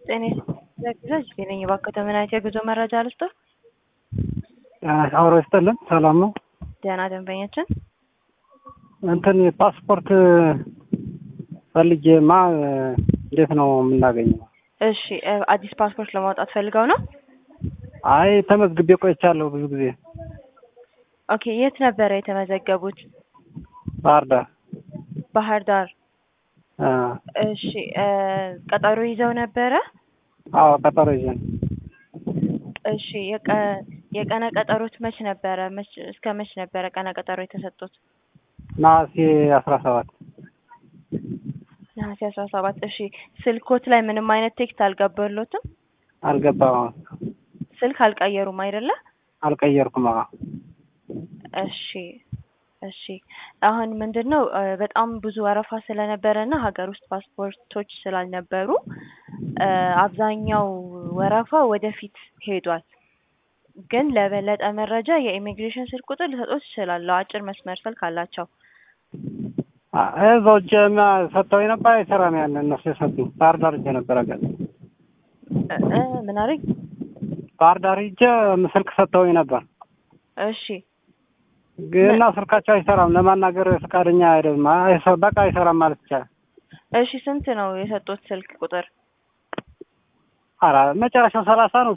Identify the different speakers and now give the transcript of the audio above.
Speaker 1: ጤና ይስጥልኝ ነኝ እባክዎ ምን አይነት የጉዞ መረጃ ልስጥዎ?
Speaker 2: አብሮ ይስጥልን ሰላም ነው።
Speaker 1: ደህና ደንበኛችን
Speaker 2: እንትን ፓስፖርት ፈልጌማ እንዴት ነው የምናገኘው?
Speaker 1: እሺ አዲስ ፓስፖርት ለማውጣት ፈልገው ነው?
Speaker 2: አይ ተመዝግቤ ቆይቻለሁ ብዙ ጊዜ።
Speaker 1: ኦኬ የት ነበረ የተመዘገቡት?
Speaker 2: ባህር ዳር።
Speaker 1: ባህር ዳር።
Speaker 2: አ፣
Speaker 1: እሺ ቀጠሮ ይዘው ነበረ?
Speaker 2: አዎ ቀጠሮ ይዘን
Speaker 1: እሺ የቀ- የቀነ ቀጠሮት መች ነበረ? መች እስከ መች ነበረ ቀነ ቀጠሮ የተሰጡት?
Speaker 2: ነሐሴ አስራ ሰባት
Speaker 1: ነሐሴ አስራ ሰባት እሺ ስልኮት ላይ ምንም አይነት ቴክስት አልገባሎትም?
Speaker 2: አልገባም።
Speaker 1: ስልክ አልቀየሩም አይደለ?
Speaker 2: አልቀየርኩም። አዎ
Speaker 1: እሺ እሺ አሁን ምንድን ነው እ በጣም ብዙ ወረፋ ስለነበረ እና ሀገር ውስጥ ፓስፖርቶች ስላልነበሩ እ አብዛኛው ወረፋ ወደፊት ሄዷል። ግን ለበለጠ መረጃ የኢሚግሬሽን ስልክ ቁጥር ልሰጥዎት እችላለሁ። አጭር መስመር ስልክ አላቸው።
Speaker 2: አ፣ እዛው እጄማ ሰጥተውኝ ነበር አይሰራም። ያን እነሱ የሰጡኝ ባህር ዳር ሂጄ ነበር። አገር
Speaker 1: እ እ ምን አለኝ?
Speaker 2: ባህር ዳር ሂጄ ስልክ ሰጥተውኝ ነበር
Speaker 1: እሺ
Speaker 2: ግን እና ስልካቸው አይሰራም። ለማናገር ፈቃደኛ አይደለም። አይሰ- በቃ አይሰራም ማለት ይቻላል።
Speaker 1: እሺ ስንት ነው የሰጡት ስልክ ቁጥር?
Speaker 2: ኧረ መጨረሻው ሰላሳ ነው።